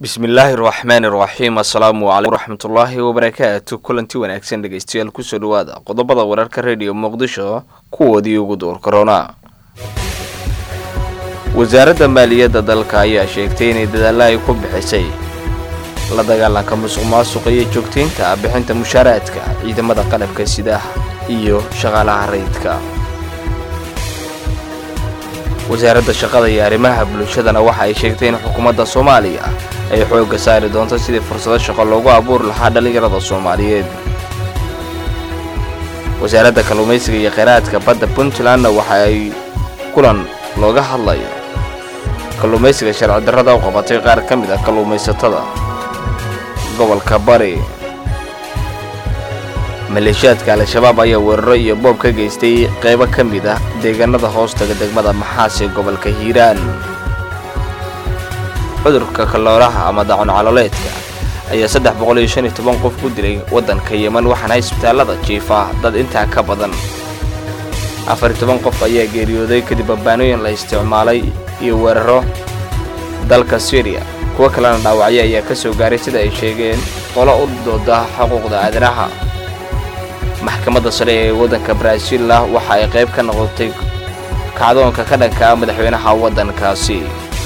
bismillaahi raxmaani raxiim assalaamu calaykum waraxmatullaahi wabarakaatu kulanti wanaagsan dhegeystayaal kusoo dhawaada qodobada wararka rediyo muqdisho kuwoodii ugu door korona wasaaradda maaliyadda dalka ayaa sheegtay inay dadaalla ay ku bixisay la dagaalanka musuq maasuqa iyo joogtaynta bixinta mushaaraadka ciidamada qalabka sida iyo shaqaalaha rayidka wasaaradda shaqada iyo arrimaha bulshadana waxa ay sheegtay in xukuumadda soomaaliya ay xoogga saari doonto sidii fursado shaqo loogu abuuri lahaa dhallinyarada soomaaliyeed wasaaradda kalluumaysiga iyo kheyraadka badda puntlandna waxa ay kulan looga hadlayo kalluumaysiga sharci darrada u qabatay qaar ka mid ah kalluumaysatada gobolka bari maleeshiyaadka al-shabaab ayaa weeraro iyo boob ka geystay qaybo ka mid ah deegaanada hoostaga degmada maxaas ee gobolka hiiraan cudurka kalooraha ama dacun caloleedka ayaa saddex boqol iyo shan iyo toban qof ku dilay waddanka yeman waxaana isbitaallada jiifa dad intaa ka badan afar iyo toban qof ayaa geeriyooday kadib babbaanooyin la isticmaalay iyo weeraro dalka syriya kuwo kalena dhaawacyo ayaa ka soo gaaray sida ay sheegeen qolo u dooda xuquuqda aadanaha maxkamadda sare ee waddanka baraaziilla waxa ay qayb ka noqotay kacdoonka ka dhanka ah madaxweynaha waddankaasi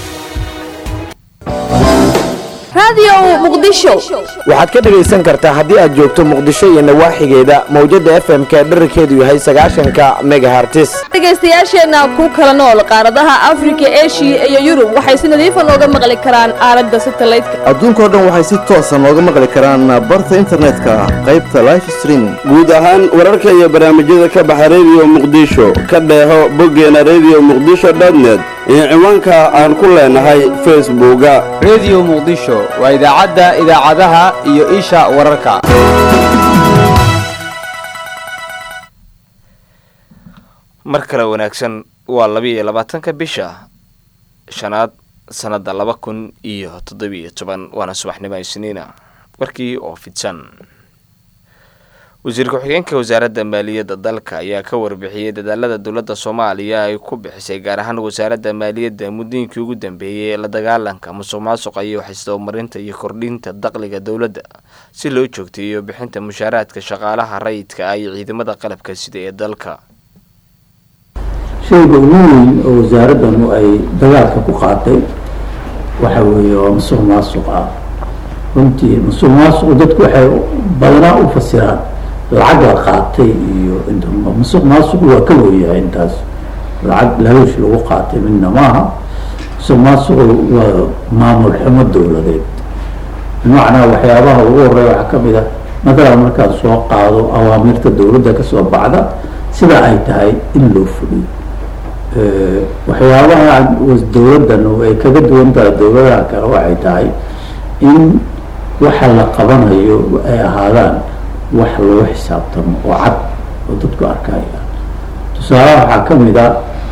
waxaad ka dhegaysan kartaa haddii aad joogto muqdisho iyo nawaaxigeeda mawjadda f m-ka dherarkeedu yahay sagaashanka megahartis dhegaystayaasheenna ku kala nool qaaradaha afrika eshiya iyo yurub waxay si nadiifa nooga maqli karaan aalada satalaydka adduunkao dhan waxay si toosa nooga maqli karaan barta internetka qaybta life streaming guud ahaan wararka iyo barnaamijyada ka baxa rediyo muqdisho ka dheeho boggeena rediyo muqdisho dotnet iyo ciwaanka aan ku leenahay facebooka rediyo muqdisho waa idaacadda idaacadaha iyo isha wararka mar kale wanaagsan waa labiiyo labaatanka bisha shanaad sannadda laba kun iyo toddobiiyo toban waana subaxnimo isniina warkii oo fidsan wasiir ku-xigeenka wasaaradda maaliyadda dalka ayaa ka warbixiyey dadaalada dowladda soomaaliya ay ku bixisay gaar ahaan wasaaradda maaliyadda muddooyinkii ugu dambeeyey ee la dagaalanka musuq maasuqa iyo waxisdabamarinta iyo kordhinta dakhliga dowladda si loo joogteeyo bixinta mushaaraadka shaqaalaha rayidka ah iyo ciidamada qalabka sida ee dalka shayga ugu weyn oo wasaaraddanu ay dagaalka ku qaatay waxa weeye waa musuq maasuq ah runtii musuq maasuqu dadku waxay badanaa u fasiraan lacag la qaatay iyo musuq maasuqu waa ka weyahay intaas lacag lahoosh lagu qaatay midna maaha musuq maasuqu waa maamul xumo dowladeed bimacnaa waxyaabaha ugu horeya waxaa kamid ah matalan markaan soo qaado awaamirta dowladda kasoo baxda sida ay tahay in loo fuliyo waxyaabaha dowladdan ay kaga duwan tahay dowladaha kale waxay tahay in waxa la qabanayo ay ahaadaan wax lagu xisaabtamo oo cad oo dadku arkayaan tusaalaha waxaa ka mid a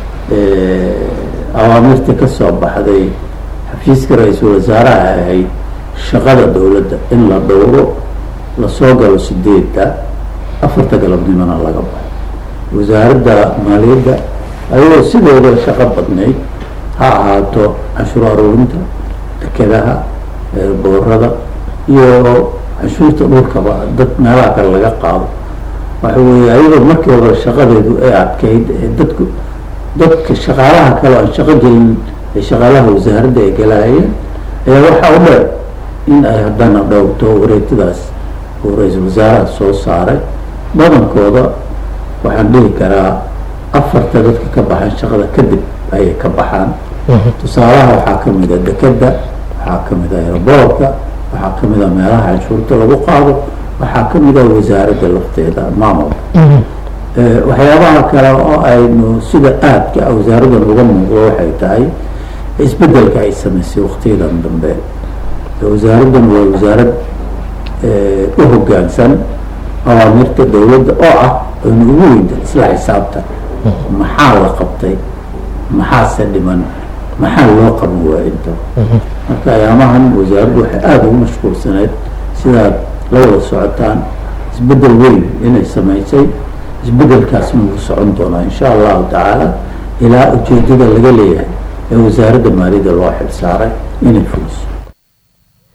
awaamirta kasoo baxday xafiiska ra-iisul wasaaraha ahayd shaqada dowladda in la dhowro lasoo galo sideedda afarta galabnimona laga baxo wasaaradda maaliyadda ayagoo sidooda shaqo badnayd ha ahaato canshuur aruurinta dekedaha boorada iyo canshuurta dhulkaba dad meelaha kale laga qaado waxa weeye ayadoo markii hore shaqadeedu ay adkayd ee dadku dadka shaqaalaha kale aan shaqo gelin ee shaqaalaha wasaaradda ay galaayeen ayaa waxaa u dheer in ay haddana dhowrto wareegtadaas oo ra-iisul wasaaraha soo saaray badankooda waxaan dhihi karaa afarta dadka ka baxaan shaqada kadib ayay ka baxaan tusaalaha waxaa kamid a dekeda waxaa kamid a airboortka waxaa kamid a meelaha canshuurta lagu qaado waxaa kamid a wasaaradda lafteeda maamulka waxyaabaha kale oo aynu sida aadka a wasaaraddan uga muuqdo waxay tahay isbedelka ay samaysay waktiyadan dambe wasaaraddan waa wasaarad u hogaansan awaamirta dowladda oo ah aynu ugu weynta isla xisaabtan maxaa la qabtay maxaase dhiman maxaa loo qaban waa inta marka ayaamahan wasaaraddu waxay aada ugu mashquulsaneyd sidaad la wada socotaan isbedel weyn inay samaysay isbedelkaasna wuu socon doonaa insha allahu tacaala ilaa ujeedada laga leeyahay ee wasaaradda maaliyadda loo xilsaaray inay fuliso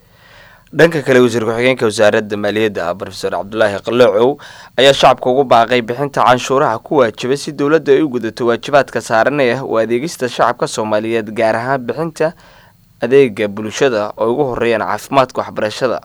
dhanka kale wasiir ku-xigeenka wasaaradda maaliyadda brofeor cabdulaahi qaloocow ayaa shacabka ugu baaqay bixinta canshuuraha ku waajibay si dowladda ay u gudato waajibaadka saaran ee u adeegista shacabka soomaaliyeed gaar ahaan bixinta adeega bulshada oo ugu horeeyaan caafimaadka waxbarashada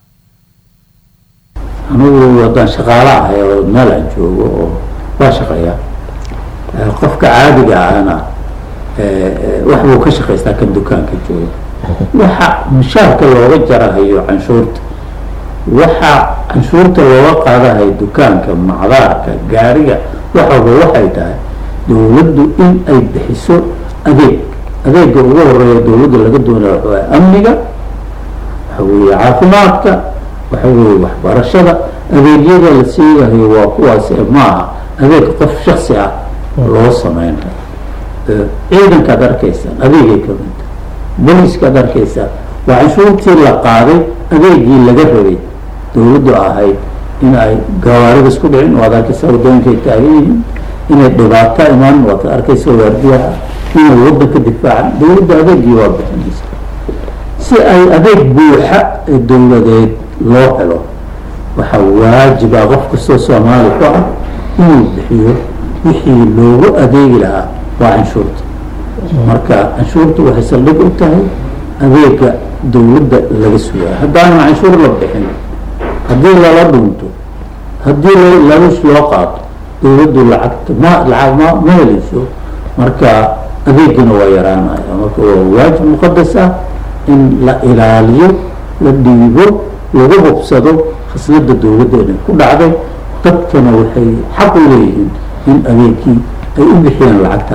anigu haddaan shaqaale ahay oo meel aan joogo oo waa shaqeeya qofka caadiga ahna wax buu ka shaqaystaa kan dukaanka jooga waxa mushaarka looga jarahayo canshuurta waxa canshuurta looga qaadahayo dukaanka macdaarka gaariga waxaba waxay tahay dowladdu in ay bixiso adeeg adeega ugu horeeya dowladda laga doonaya waxa waye amniga waxa weeye caafimaadka waxa weeye waxbarashada adeegyada la siiyahayo waa kuwaas ee maaha adeeg qof shaksi ah loo sameynayo ciidankaad arkaysaan adeegay ka midta booliiskaad arkaysaan waa canshuurtii la qaaday adeegii laga rabay dowladdu ahayd in ay gawaarida isku dhicin waad arkaysaa waddooyinkay taagan yihiin inay dhibaato imaan waad arkaysa waardiyaha inay waddanka difaacan dowladda adeegii waa bixinaysa si ay adeeg buuxa ee dowladeed loo helo waxaa waajiba qof kastoo soomaali ku ah inuu bixiyo wixii loogu adeegi lahaa waa canshuurta marka canshuurta waxay saldhig u tahay adeega dowladda laga sugaya haddaanan canshuur la bixin haddii lala dhunto haddii lalush loo qaato dowladdu lacagta ma lacag ma ma helayso marka adeegana waa yaraanaya marka waa waajib muqadas ah in la ilaaliyo la dhiibo lagu hubsado khasnada dowladda inay ku dhacday dadkana waxay xaq u leeyihiin in adeegkii ay u bixiyaan lacagta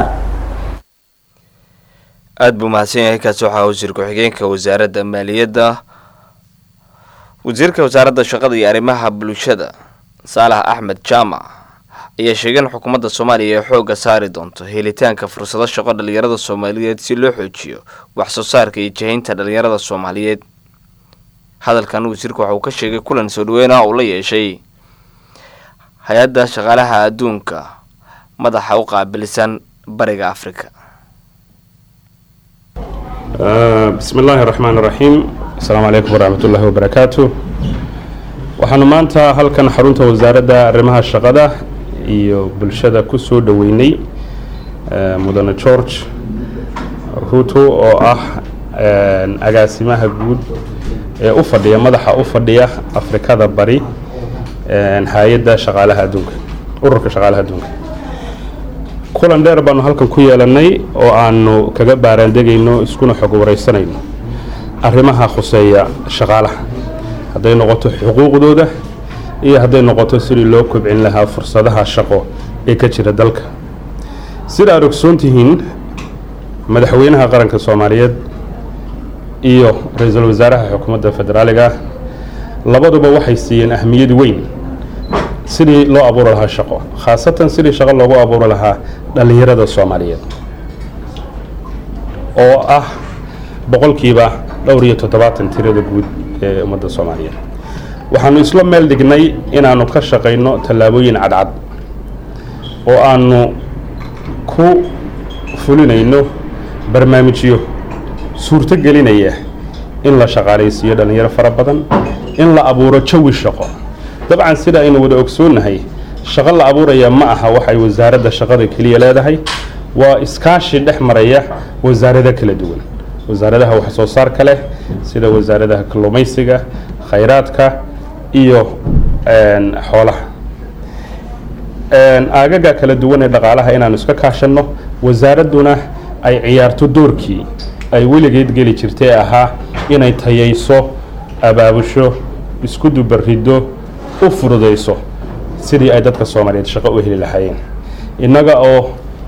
aada buu mahadsan yahay kaasi waxaa wasiir ku-xigeenka wasaaradda maaliyadda wasiirka wasaaradda shaqada iyo arrimaha bulshada saalax axmed jaamac ayaa sheegay in xukuumadda soomaaliya ay xoogga saari doonto helitaanka fursado shaqo dhalinyarada soomaaliyeed si loo xoojiyo wax soo saarka iyo jihaynta dhalinyarada soomaaliyeed hadalkan wasiirka waxa uu ka sheegay kulan soo dhaweyna uu la yeeshay hay-adda shaqaalaha adduunka madaxa u qaabilsan bariga afrika bismi illaahi araxmaan iraxiim asalaamu calaykum waraxmat ullaahi wabarakaatu waxaanu maanta halkan xarunta wasaaradda arrimaha shaqada iyo bulshada ku soo dhoweynay mudane george ruto oo ah agaasimaha guud ee u fadhiya madaxa u fadhiya afrikada bari hay-adda shaqaalaha adduunka ururka shaqaalaha adduunka kulan dheer baanu halkan ku yeelanay oo aanu kaga baaraandegayno iskuna xog wareysanayno arrimaha khuseeya shaqaalaha hadday noqoto xuquuqdooda iyo hadday noqoto sidii loo kobcin lahaa fursadaha shaqo ee ka jira dalka sida aad ogsoon tihiin madaxweynaha qaranka soomaaliyeed iyo ra-iisul wasaaraha xukuumadda federaaliga labaduba waxay siiyeen ahmiyad weyn sidii loo abuuri lahaa shaqo khaasatan sidii shaqo loogu abuuri lahaa dhallinyarada soomaaliyeed oo ah boqolkiiba dhowr iyo toddobaatan tirada guud ee ummadda soomaaliyeed waxaanu isla meel dhignay inaanu ka shaqayno tallaabooyin cadcad oo aanu ku fulinayno barnaamijyo suurto gelinaya in la shaqaalaysiiyo dhallinyaro fara badan in la abuuro jawi shaqo dabcan sida aynu wada ogsoonnahay shaqo la abuuraya ma aha waxay wasaaradda shaqada keliya leedahay waa iskaashi dhex maraya wasaarado kala duwan wasaaradaha wax soo saarka leh sida wasaaradaha kalluumaysiga khayraadka iyo xoolaha aagaga kala duwan ee dhaqaalaha inaanu iska kaashanno wasaaradduna ay ciyaarto doorkii ay weligeed geli jirtay ahaa inay tayayso abaabusho isku dubariddo u fududayso sidii ay dadka soomaaliyeed shaqo u heli lahaayeen innaga oo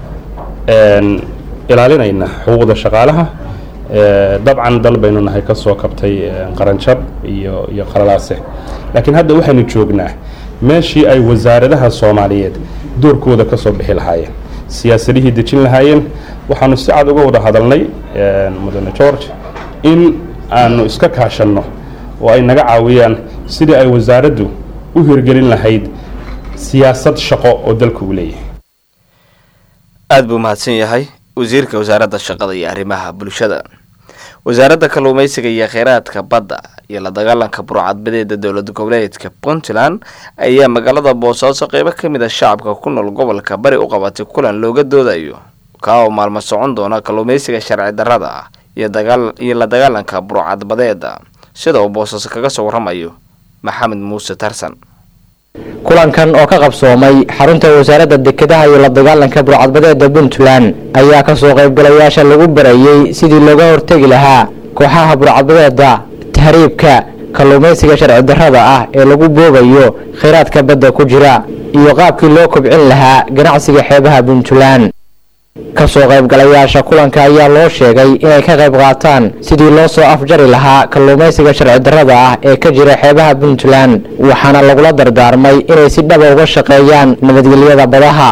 ilaalinayna xuquuqda shaqaalaha dabcan dal baynu nahay ka soo kabtay qaranjab iyo iyo qalalaase laakiin hadda waxaynu joognaa meeshii ay wasaaradaha soomaaliyeed doorkooda ka soo bixi lahaayeen siyaasadihii dejin lahaayeen waxaanu si cad uga wada hadalnay mudane george in aanu iska kaashanno oo ay naga caawiyaan sidii ay wasaaraddu u hirgelin lahayd siyaasad shaqo oo dalka uu leeyahay aada buu mahadsan yahay wasiirka wasaaradda shaqada iyo arrimaha bulshada wasaaradda kalluumaysiga iyo kheyraadka badda iyo la dagaalanka burcadbadeeda dowlad goboleedka puntland ayaa magaalada boosaaso qeybo ka mid a shacabka ku nool gobolka bari u qabatay kulan looga doodayo kaa oo maalmo socon doona kalluumeysiga sharci darrada ah iyo dagaal iyo la dagaalanka burcadbadeeda sida uu boosaaso kaga soo warramayo maxamed muuse tarsan kulankan oo ka qabsoomay xarunta wasaaradda dekedaha iyo la dagaalanka burcadbadeeda puntland ayaa kasoo qaybgalayaasha lagu barayey sidii looga hortegi lahaa kooxaha burcadbadeeda tahriibka kalluumaysiga sharci darrada ah ee lagu boobayo kheyraadka badda ku jira iyo qaabkii loo kobcin lahaa ganacsiga xeebaha puntland kasoo qaybgalayaasha kulanka ayaa loo sheegay inay ka qayb qaataan sidii loo soo afjari lahaa kalluumaysiga sharci darrada ah ee ka jira xeebaha puntland waxaana lagula dardaarmay inay si dhaba uga shaqeeyaan nabadgelyada badaha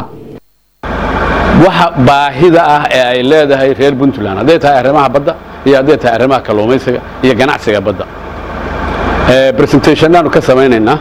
waxa baahida ah ee ay leedahay reer puntland hadday tahay arrimaha badda iyo hadday tahay arrimaha kalluumaysiga iyo ganacsiga badda presentationaanu ka samaynaynaa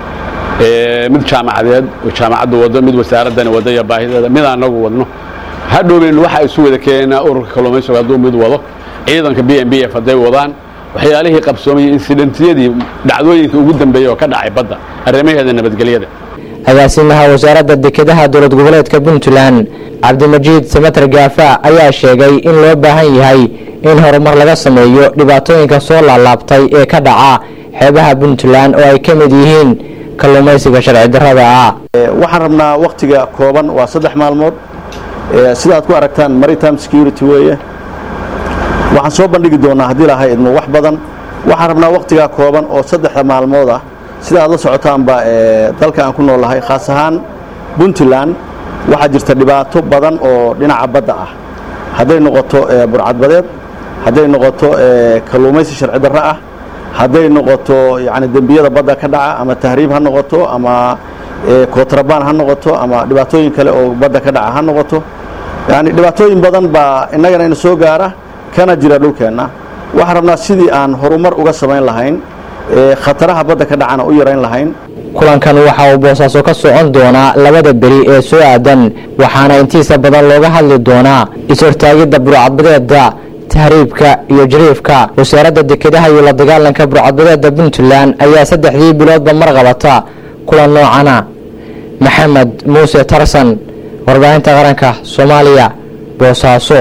mid jaamacadeed oo jaamacaddu waddo mid wasaaraddani waddo iyo baahideeda mid anagu wadno hadhowben waxa isu wada keenaa ururka kalluumaysiga hadduu mid wado ciidanka b m b f hadday wadaan waxyaalihii qabsoomay insidentiyadii dhacdooyinka ugu dambeeyey oo ka dhacay badda arrimaheeda nabadgelyada agaasimaha wasaaradda dekedaha dowlad goboleedka puntland cabdimajiid samater gaafa ayaa sheegay in loo baahan yahay in horumar laga sameeyo dhibaatooyinka soo laalaabtay ee ka dhaca xeebaha puntland oo ay ka mid yihiin kalluumaysiga sharci darrada ah waxaan rabnaa wakhtiga kooban waa saddex maalmood sida aad ku aragtaan maritime security weeye waxaan soo bandhigi doonaa haddii lahay idmo wax badan waxaan rabnaa wakhtigaa kooban oo saddexda maalmood ah sida aad la socotaanba dalka aan ku noolahay khaas ahaan puntland waxaa jirta dhibaato badan oo dhinaca badda ah hadday noqoto burcadbadeed hadday noqoto kalluumaysi sharci darro ah hadday noqoto yani dembiyada badda ka dhaca ama tahriib ha noqoto ama kootrabaan ha noqoto ama dhibaatooyin kale oo badda ka dhaca ha noqoto yani dhibaatooyin badan baa innagana ina soo gaara kana jira dhulkeenna waxaan rabnaa sidii aan horumar uga samayn lahayn khataraha badda ka dhacana u yarayn lahayn kulankan waxa uu boosaaso ka socon doonaa labada beri ee soo aadan waxaana intiisa badan looga hadli doonaa is-hortaagidda burcadbadeeda tahriibka iyo jariifka wasaaradda dekedaha iyo la dagaalanka burcadbadeeda puntland ayaa saddexdii biloodba mar qabata kulan noocana maxamed muuse tarsan warbaahinta qaranka soomaaliya boosaaso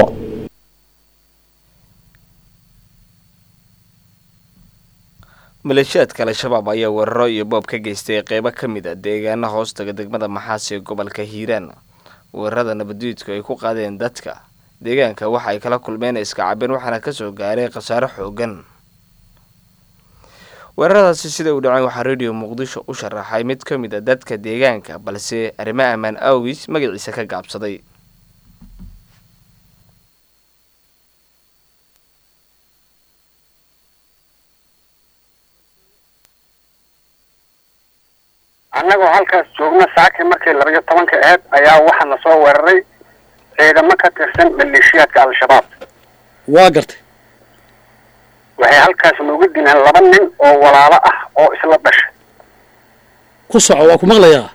maleeshiyaadka al-shabaab ayaa weeraro iyo boob ka geystay qeybo ka mid a deegaana hoostaga degmada maxaas ee gobolka hiiraan weerarada nabaddiidku ay ku qaadeen dadka deegaanka waxa ay kala kulmeen iska cabeen waxaana kasoo gaaray khasaaro xoogan weeraradaasi sida uu dhacay waxaa radio muqdisho u sharaxay mid ka mid a dadka deegaanka balse arrimo ammaan awgiis magaciisa ka gaabsaday annagoo halkaas joogna saaki markii labayo tobanka aheyd ayaa waxaa na soo weeraray ciidamo ka tirsan maleeshiyaadka al-shabaab waa gartay waxay halkaas noogu dileen laba nin oo walaalo ah oo isla dhashay ku soco waa ku maqlayaa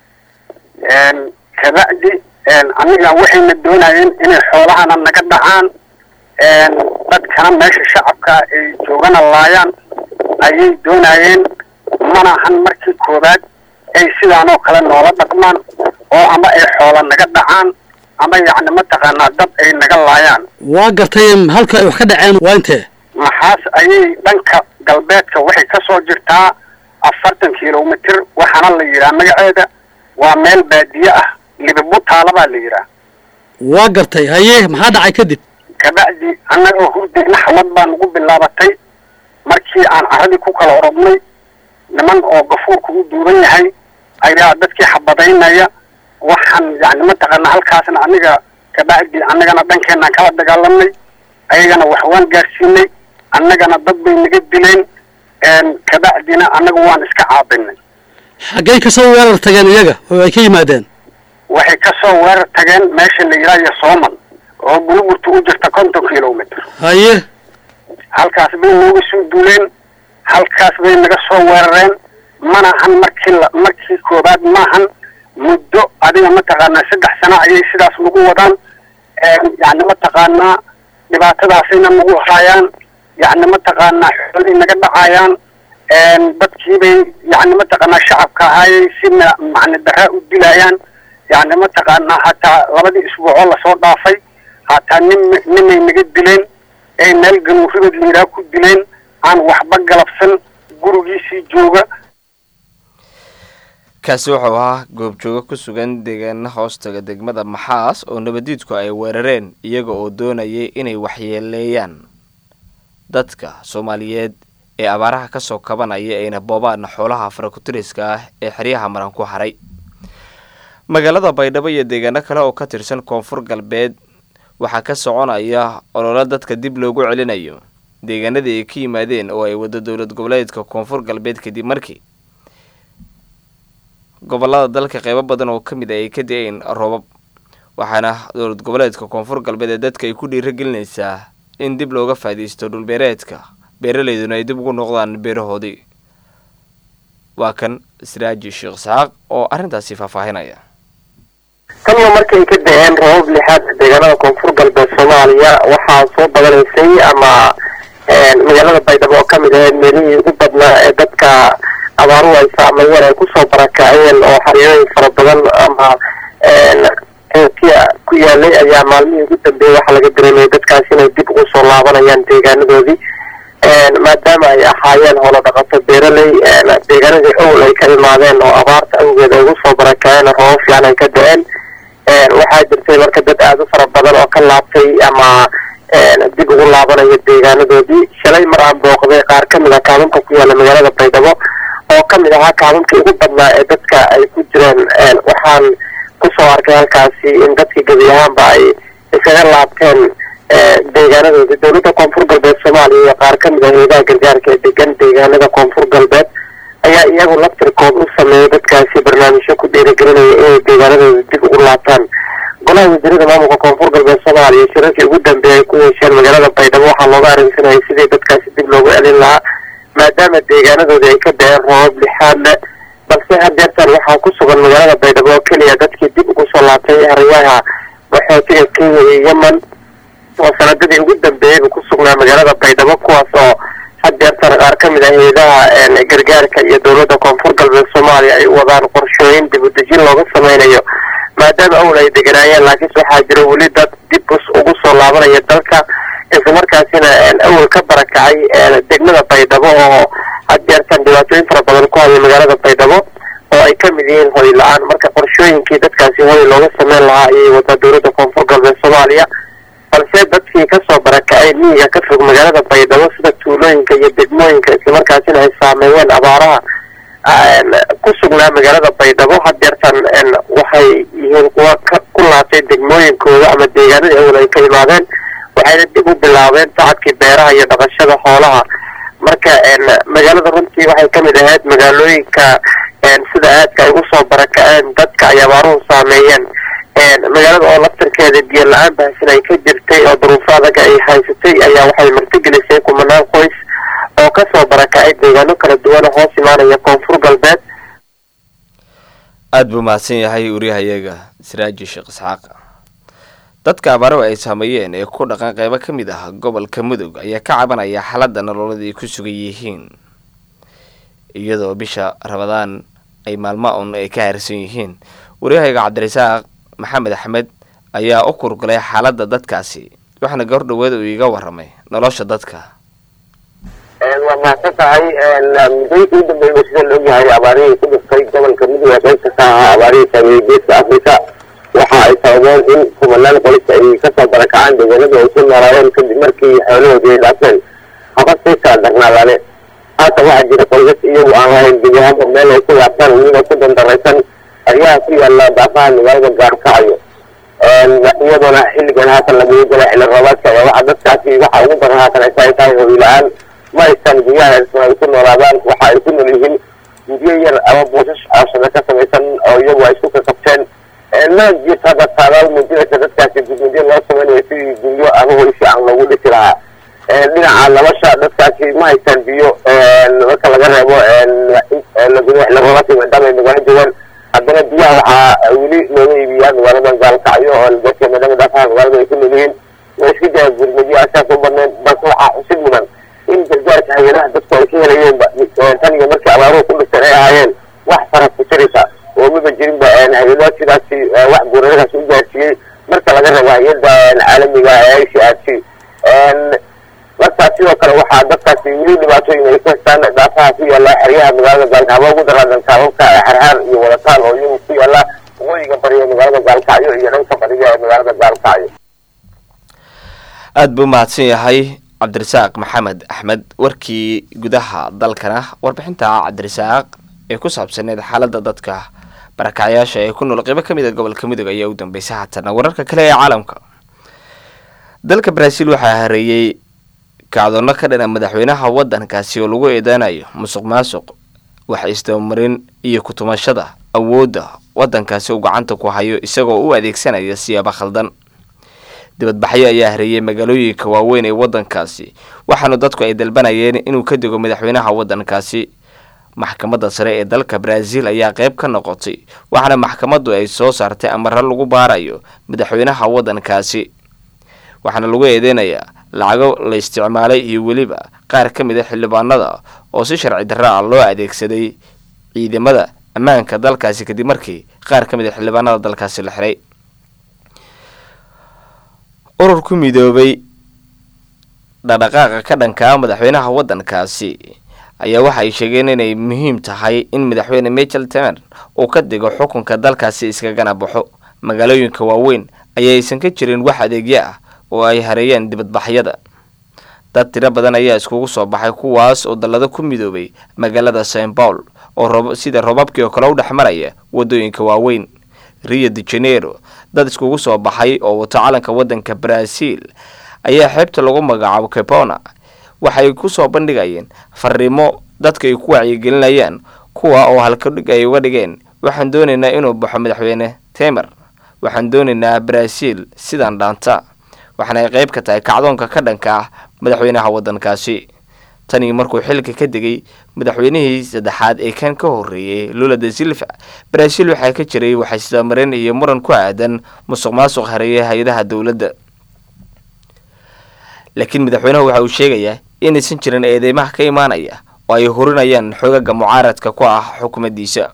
kabacdi aniga waxayna doonayeen inay xoolahana naga dhacaan dadkana meesha shacabka ay joogana laayaan ayay doonayeen mana ahan markii koowaad ay sidaanoo kale noola dhaqmaan oo ama ay xoola naga dhacaan ama yacni mataqaanaa dad ay naga laayaan waa gartay halka ay wax ka dhaceen waa intee maxaas ayay dhanka galbeedka waxay ka soo jirtaa afartan kilomitir waxaana la yidhaha magaceeda waa meel baadiye ah libibutaala baa la yidhaha waa gartay haye maxaa dhacay kadib kabacdi annagoo hurdayna xalad baa nagu bilaabatay markii aan carradii ku kala orodnay niman oo gafuurku u duuban yahay ayaa dadkii xabadaynaya waxaan yani mataqaana halkaasna aniga kabacdi annagana dhankeenaan kala dagaalamnay ayagana wax waan gaarsiinay annagana dad bay naga dileen kabacdina annaga waan iska caabinay xaggay kasoo weerar tageen iyaga oo ay ka yimaadeen waxay kasoo weerar tageen meesha la yidhaha yosooman oo burburta u jirta konton kilomitr haye halkaas bay nooga soo duuleen halkaas bay naga soo weerareen mana ahan markii la markii koobaad maahan muddo adiga mataqaanaa saddex sano ayay sidaas nagu wadaan yani mataqaanaa dhibaatadaasayna nagu haayaan yacni mataqaanaa xoolihii naga dhacayaan dadkiibay yacni mataqaanaa shacabka ahaayay si ma- macni daraa u dilayaan yacni mataqaanaa hataa labadii isbuucoo lasoo dhaafay hataa nin ninay naga dileen ay meel ganuuribad liiraa ku dileen aan waxba galabsan gurigiisii jooga kaasi wuxuu ahaa goobjoogo ku sugan deegaana hoostaga degmada maxaas oo nabadiidku ay weerareen iyaga oo doonayay inay waxyeeleeyaan dadka soomaaliyeed ee abaaraha kasoo kabanaya ayna boobaan xoolaha farakutiriska ah ee xeryaha maran ku haray magaalada baydhabo iyo deegaano kale oo ka tirsan koonfur galbeed waxaa ka soconaya ololo dadka dib loogu celinayo deegaanadii ay ka yimaadeen oo ay wado dowlad goboleedka koonfur galbeed kadib markii gobolada dalka qeybo badan oo ka mid a ay ka da-een roobab waxaana dowlad goboleedka koonfur galbeed ee dadka ay ku dhiiragelinaysaa in dib looga faa'iidaysto dhulbeereedka beeraleyduna ay dib ugu noqdaan beerahoodii waa kan siraaji sheekh isxaaq oo arrintaasi faahfaahinaya tanna markay ka da-een roobab lixaad deegaanada koonfur galbeed soomaaliya waxaa soo badanaysay ama magaalada baydhabo oo kamid ahayd meelihii ugu badnaa ee dadka abaaruhu ay saameeyeen ay kusoo barakaceen oo xaryooyin fara badan ama qeybtiya ku yaalay ayaa maalmihii ugu dambeeyey waxaa laga dareemayay dadkaas inay dib ugu soo laabanayaan deegaanadoodii maadaama ay ahaayeen howlo dhaqato beeraley deegaanadii owl ay ka imaadeen oo abaarta awgeed ay ugu soo barakaceen roobab fiican ay ka da-een waxaa jirtay marka dad aada u fara badan oo ka laabtay ama dib ugu laabanaya deegaanadoodii shalay mar aan booqday qaar ka mid ah kaalumka ku yaala magaalada baydhabo oo ka mid ahaa kaalumkii ugu badnaa ee dadka ay ku jireen waxaan kusoo arkay halkaasi in dadkii gebi ahaanba ay iskaga laabteen deegaanadoodii dowladda koonfur galbeed soomaaliya iyo qaar ka mid ah hayadaha gargaarka ee degan deegaanada koonfur galbeed ayaa iyagu laftirkood u sameeyay dadkaasi barnaamijyo ku dhiirigelinaya inay deegaanadooda dib ugu laabtaan golaha wasiirada maamulka koonfur galbeed soomaaliya shirarkii ugu dambeeyay ay ku yeesheen magaalada baydhabo waxaa looga arrinsanayay sidii dadkaasi dib loogu celin lahaa maadaama deegaanadoodii ay ka da-een roobab lixaad leh balse hadeertan waxaa ku sugan magaalada baydhabo oo keliya dadkii dib ugu soo laabtay harayaha qaxootiga kenya iyo yemen oo sanadadii ugu dambeeyeyba ku sugnaa magaalada baydhabo kuwaas oo hadeertan qaar ka mid ah hayadaha gargaarka iyo dowladda koonfur galbeed soomaaliya ay u wadaan qorshooyin dib u dejin looga sameynayo maadaama awl ay deganaayeen laakiinse waxaa jira weli dad dib ugu soo laabanaya dalka islamarkaasina awal ka barakacay degmada baydhabo oo hadeertan dhibaatooyin fara badan ku haya magaalada baydhabo oo ay ka mid yihiin hoy la-aan marka qorshooyinkii dadkaasi hoy looga sameyn lahaa ayay wadaa dowladda koonfur galbeed soomaaliya balse dadkii kasoo barakacay miyiga ka fog magaalada baydhabo sida tuulooyinka iyo degmooyinka islamarkaasina ay saameeyeen abaaraha ku sugnaa magaalada baydhabo hadeertan waxay yihiin kuwa ku laabtay degmooyinkooda ama deegaanadii awal ay ka imaadeen waxayna dib u bilaabeen tacabkii beeraha iyo dhaqashada xoolaha marka magaalada runtii waxay ka mid ahayd magaalooyinka sida aadka ay usoo barakaceen dadka ay abaaruhu saameeyeen magaalada oo laftirkeeda biyo la-aan bahasin ay ka jirtay oo duruufo adaga ay haysatay ayaa waxay martigelisay kumanaan qoys oo kasoo barakacay deegaano kala duwan oo hoos imaanaya koonfur galbeed aada buu mahadsan yahay wariyahayaga siraaji sheekh isxaaq dadka abaaruhu ay saameeyeen ee ku dhaqan qeybo ka mid ah gobolka mudug ayaa ka cabanaya xaaladda nololada ay ku sugan yihiin iyadoo bisha rabadaan ay maalmo un ay ka harsan yihiin wariyahayga cabdirasaaq maxamed axmed ayaa u kurgulay xaaladda dadkaasi waxaana goor dhaweed uu iiga waramay nolosha dadka waa mahadsan tahay muddooyinkii u dambeeyay sida la ogyahay abaarihii ku dhiftay gobolka mudug ee qaybta ka ahaa abaarihii saameeyey geeska afrika waxa ay sababeen in kumanaan qoys ay kasoo barakacaan deegaanada ay ku noolaayeen kadib markii xoolahoodii ay dhaafeen haba sii kala darnaadaane haatan waxaa jira qoysas iyagu aan lahayn gebi ahaanba meel ay ku laabtaan iyagoo ku dandaraysan aryaha ku yaala daafaha magaalada gaarkacayo iyadoona xilligan haatan lagugu galay xilli roobaadka ayaa waxaa dadkaasi waxa ugu badan haatan ay tahay tahay hoy la-aan ma haystaan guryaha ersan ay ku noolaadaan waxa ay ku nool yihiin guryo yar ama buushash cooshada ka samaysan oo iyagu ay isku kakabteen ma jirto hadda saadaal muujinaysa dadkaasi gudmudyo loo sameynayo sidii guryo ama hoy fiican loogu dhisi lahaa dhinaca nolosha dadkaasi ma haystaan biyo marka laga reebo xilli roobaadka maadaama ay magaalo joogaan haddana biyaha waxaa weli looga iibiyaa magaaladan gaalkacyo oo dadka maadaama daafaha magaalada ay ku nool yihiin way iska jira gurmudyo asaas u badnayn balse waxaa xusid mudan gargaarka hay-adaha dadku ay ka helayeenba tan iyo markii abaaruhu ku dhigteen ay ahaayeen wax faras ku jiraysa oo maba jirinba hay-adaha sidaasi wax guuraradaas u gaarsiiyey marka laga rabo hay-adda caalamiga ee i c r c markaas sidoo kale waxaa dadkaasi weli dhibaatooyin ay ku haystaan dhaafaha ku yaala xeryaha magaalada gaalkacyo ugu daraadan taababka xarxaar iyo wadataan oo iyagu ku yaala waqooyiga bariga magaalada gaalkacyo iyo dhanka bariga ee magaalada gaalkacyo aada buu mahadsan yahay cabdirasaaq maxamed axmed warkii gudaha dalkana warbixinta cabdirasaaq ee ku saabsaneed xaaladda dadka barakacyaasha ee ku nool qeybo ka mid a gobolka mudug ayaa u dambeysay haatana wararka kale ee caalamka dalka brazil waxaa hareeyey kacdoonno ka dhana madaxweynaha waddankaasi oo lagu eedeanayo musuq maasuq wax isdabamarin iyo kutumashada awoodda waddankaasi uu gacanta ku hayo isagoo u adeegsanaya siyaabo khaldan dibadbaxyo ayaa hareeyay magaalooyinka waaweyn ee waddankaasi waxaana dadku ay dalbanayeen inuu ka dego madaxweynaha waddankaasi maxkamadda sare ee dalka brazil ayaa qayb ka noqotay waxaana maxkamaddu ay soo saartay amaro lagu baarayo madaxweynaha waddankaasi waxaana lagu eedeynayaa lacago la isticmaalay iyo weliba qaar ka mid a xildhibaanada oo si sharci darra ah loo adeegsaday ciidamada ammaanka dalkaasi kadib markii qaar ka mid a xildhibaanada dalkaasi la xiray urur ku midoobay dhaqdhaqaaqa ka dhankaa madaxweynaha waddankaasi ayaa waxa ay sheegeen inay muhiim tahay in madaxweyne michel temer uu ka digo xukunka dalkaasi iskagana baxo magaalooyinka waaweyn ayaysan ka jirin wax adeegyo ah oo ay hareeyeen dibadbaxyada dad tiro badan ayaa iskugu soo baxay kuwaas oo dallado ku midoobay magaalada st paul oo sida robabkii oo kale u dhex maraya waddooyinka waaweyn rio de janeiro dad iskugu soo baxay oo wato calanka waddanka brazil ayaa xeebta lagu magacaabo capona waxay ku soo bandhigayeen fariimo dadka ay ku wacyigelinayaan kuwa oo halkadhig ay uga dhigeen waxaan doonaynaa inuu baxo madaxweyne temer waxaan doonaynaa brazil sidaan dhaanta waxaana ay qayb ka tahay kacdoonka ka dhanka ah madaxweynaha waddankaasi tanii markuu xilka ka degay madaxweynihii saddexaad ee kan ka horreeyey lula de silva brazil waxaa ka jiray waxaysdamarin iyo muran ku aadan musuq maasuq hareeya hay-adaha dowladda laakiin madaxweynuhu waxa uu sheegayaa inaysan jirin eedeymaha ka imaanaya oo ay horinayaan xoogaga mucaaradka ku ah xukuumaddiisa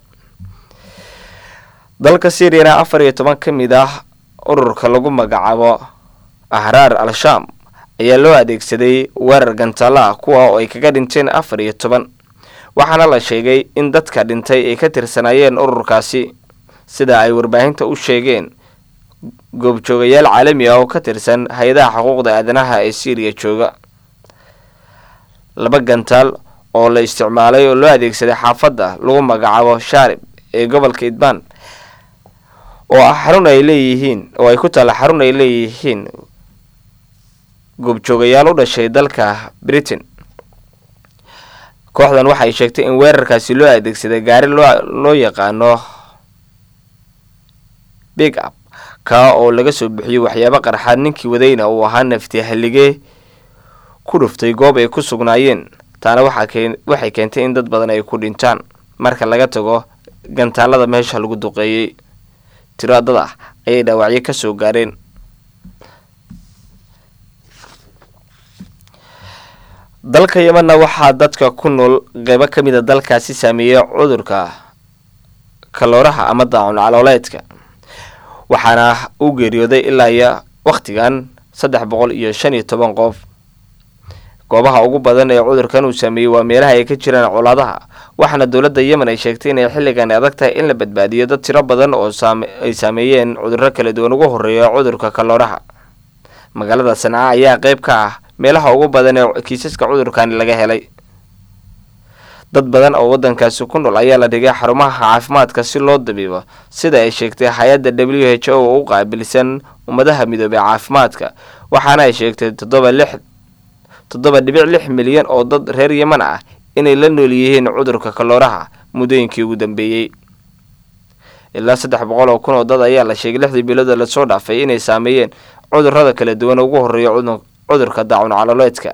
dalka syriana afar iyo toban ka mid ah ururka lagu magacaabo ahraar al-shaam ayaa loo adeegsaday weerar gantaalo ah kuwa oo ay kaga dhinteen afar iyo toban waxaana la sheegay in dadka dhintay ay ka tirsanaayeen ururkaasi sida ay warbaahinta u sheegeen goobjoogayaal caalami ah oo ka tirsan hay-adaha xuquuqda aadanaha ee syriya jooga laba gantaal oo la isticmaalay oo loo adeegsaday xaafadda lagu magacaabo shaarib ee gobolka idbaan oo ah xarun ay leeyihiin oo ay ku taalla xarun ay leeyihiin goobjoogayaal u dhashay dalka britain kooxdan waxay sheegtay in weerarkaasi loo adeegsaday gaari loo loo yaqaano big up kaa oo laga soo bixiyey waxyaabo qarxaad ninkii wadayna uu ahaa nafti halligee ku dhuftay goob ay ku sugnaayeen taana waxay keentay in dad badan ay ku dhintaan marka laga tago gantaalada meesha lagu duqeeyey tiro dad ah ayay dhaawacyo ka soo gaareen dalka yemanna waxaa dadka ku nool qeybo ka mid a dalkaasi saameeyey cudurka kalooraha ama daacun calooleedka waxaana u geeriyooday ilaa iyo wakhtigan saddex boqol iyo shan iyo toban qof goobaha ugu badan ee cudurkan uu saameeyey waa meelaha ay ka jiraan colaadaha waxaana dowladda yemen ay sheegtay inay xilligan adag tahay in la badbaadiyo dad tiro badan oo ay saameeyeen cudurro kala duwan ugu horreeya cudurka kalooraha magaalada sanca ayaa qeyb ka ah meelaha ugu badan ee kiisaska cudurkani laga helay dad badan oo waddankaasi ku nool ayaa la dhigay xarumaha caafimaadka si loo dabiibo sida ay sheegtay hay-adda w h o oo u qaabilsan ummadaha midoobey caafimaadka waxaana ay sheegtay toddoba lix toddoba dhibic lix milyan oo dad reer yeman ah inay la nool yihiin cudurka kalooraha muddooyinkii ugu dambeeyey ilaa saddex boqol oo kun oo dad ayaa la sheegay lixdii bilooda lasoo dhaafay inay saameeyeen cudurrada kala duwan ugu horreeya cudurka daacun calooleedka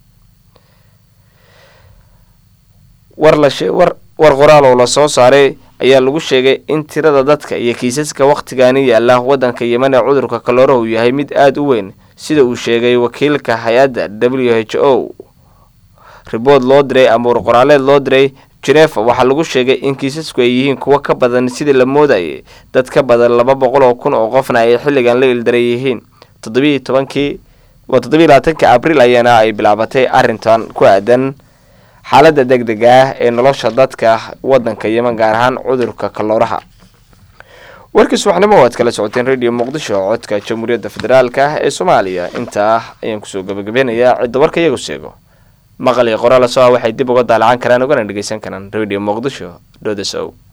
war lawar war qoraal oo lasoo saaray ayaa lagu sheegay in tirada dadka iyo kiisaska wakhtigaani yaalla waddanka yemen ee cudurka kalooraha uu yahay mid aada u weyn sida uu sheegay wakiilka hay-adda w h o ribood loo diray ama warqoraaleed loo diray genefa waxaa lagu sheegay in kiisasku ay yihiin kuwo ka badan sidii la moodayay dad ka badan laba boqol oo kun oo qofna ay xilligan la ildaran yihiin toddobiiyo tobankii waa toddobiiy labaatanki abriil ayaana ay bilaabatay arrintan ku aadan xaaladda deg deg ah ee nolosha dadka waddanka yeman gaar ahaan cudurka kalooraha warkii subaxnimo waad kala socoteen radio muqdisho codka jamhuuriyadda federaalka ee soomaaliya intaa ayaan kusoo gabagabeynayaa cidda warka iyagu sheego maqal iyo qoraal soo ah waxay dib uga daalacan karaan ugana dhegeysan karaan radio muqdisho dhodasow